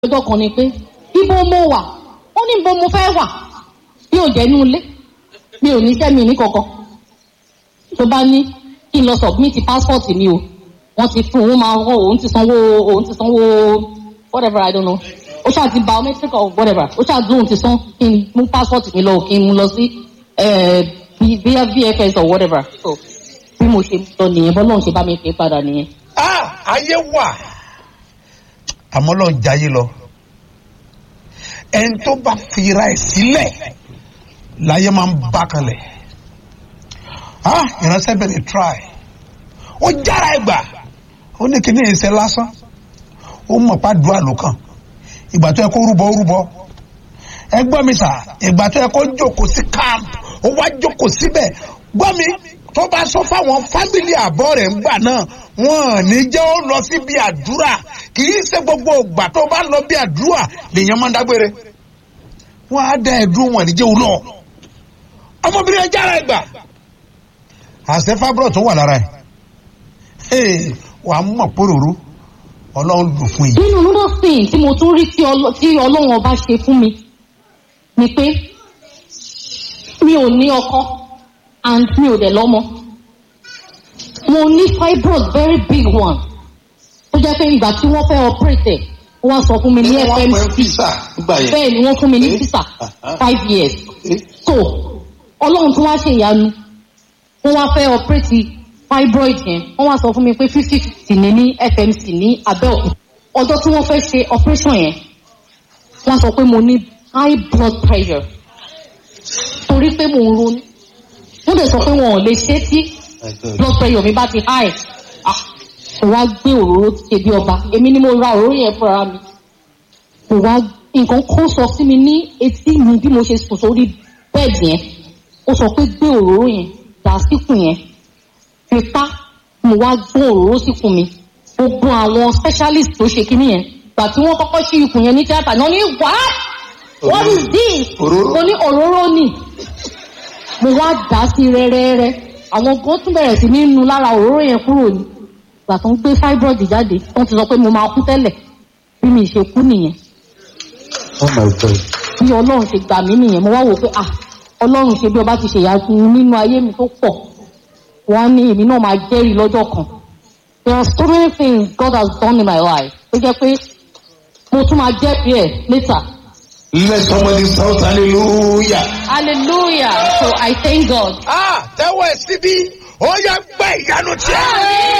ọjọ́ kan ni pé ibo mo wà ó ní ibo mo fẹ́ wà bí ò jẹ́ inú ilé mi ò ní iṣẹ́ mi ní kankan tó bá ní kí n lọ submit passport mi o wọ́n ti fún òun máa wọ́n òun ti sanwó òun ti sanwó whatever I don't know ó ṣáà ti biometric or whatever ó ṣáà dùn ti san kí n mú passport mi lọ kí n mú lọ sí via VFS or whatever so bí mo ṣe lọ nìyẹn bọ́lá òun ṣe bá mi pè é padà nìyẹn. ah ayé wà àmọ́ lọ́n jayé lọ ẹni tó bá fira ẹ̀ sílẹ̀ láyé máa ń bá kalẹ̀ ah ìránṣẹ́ bẹ̀rẹ̀ try ó jára ẹ̀ gbà ó ní kíní ìṣe lásán ó mọ̀ pàdúrà ló kàn ìgbà tó yẹ kó rúbọ ó rúbọ ẹ gbọ́ mi sà ìgbà tó yẹ kó jókòó sí camp ó wá jókòó síbẹ̀ gbọ́ mi tó bá sọ fáwọn fámìlì àbọ̀ rẹ̀ ńgbà náà wọn ò ní jẹ́ ó lọ síbi àdúrà kì í ṣe gbogbo ìgbà tó bá lọ bí àdúrà lèèyàn máa ń dágbére wọn á dá ẹdùn wọn ní jẹ́ òun lọ ọmọbìnrin ẹja ara ẹgbà àṣẹ fábúrò tó wà lára ẹ wà á mọ̀ pòròró ọlọ́run lò fún yìí. nínú another thing tí mo tún rí tí ọlọ- tí ọlọ́run ọba ṣe fún mi ni pé mi ò ní ọkọ and mi ò dẹ̀ lọ́mọ mo ní fibroid very big one tó jẹ́ pé ìgbà tí wọ́n fẹ́ operate ẹ̀ wọ́n wá sọ fún mi ní fmc bẹ́ẹ̀ ni wọ́n fún mi ní visa five years so ọlọ́run tí wọ́n ṣe ìyanu wọ́n wá fẹ́ operate fibroid yẹn wọ́n wá sọ fún mi pé fifty fifty ní ní fmc ní abẹ́òkúta ọjọ́ tí wọ́n fẹ́ ṣe operation yẹn wọ́n sọ pé mo ní high blood pressure torí pé mo ń ronú wọ́n dẹ̀ sọ pé wọn ò lè ṣe tí blood pressure mi bá ti high ah mo wá gbé òróró ṣe bí ọba èmi ni mo ra òróró yẹn fúnra mi mo wá nǹkan kó sọ sí mi ní etí mi bí mo ṣe sùn sórí bẹ́ẹ̀dì yẹn ó sọ pé gbé òróró yẹn dà síkùn yẹn fipá mo wá gbọ́n òróró síkùn mi gbogbo àwọn specialist tó ṣe kíní yẹn gbà tí wọ́n kọ́kọ́ ṣí ikùn yẹn ní tíátà náà ní what what is this Òróró. mo ní òróró ni mo wá dà á sí rẹ́rẹ́rẹ́ àwọn kan tún bẹ̀rẹ̀ sí ní nu lára òróró yẹn kúrò ní ìgbà tó ń gbé fibroid jáde wọ́n ti sọ pé mo máa kú tẹ́lẹ̀ bí mi ṣe kú nìyẹn Oh my God. bí ọlọ́run ṣe gbà mí nìyẹn mo wá wò pé ah ọlọ́run ṣe bí ọba ti ṣe ìyanu nínú ayé mi tó pọ̀ wọ́n á ní èmi náà máa jẹ́rìí lọ́jọ́ kan there are so many things God has done in my life tó jẹ́ pé mo tún máa jẹ́rìí ẹ̀ later Let somebody shout hallelujah. hallelujah so I thank God. ah tẹ́wọ́ ẹ̀ síbí ó yẹ gbẹ́ ìyanu tiẹ̀.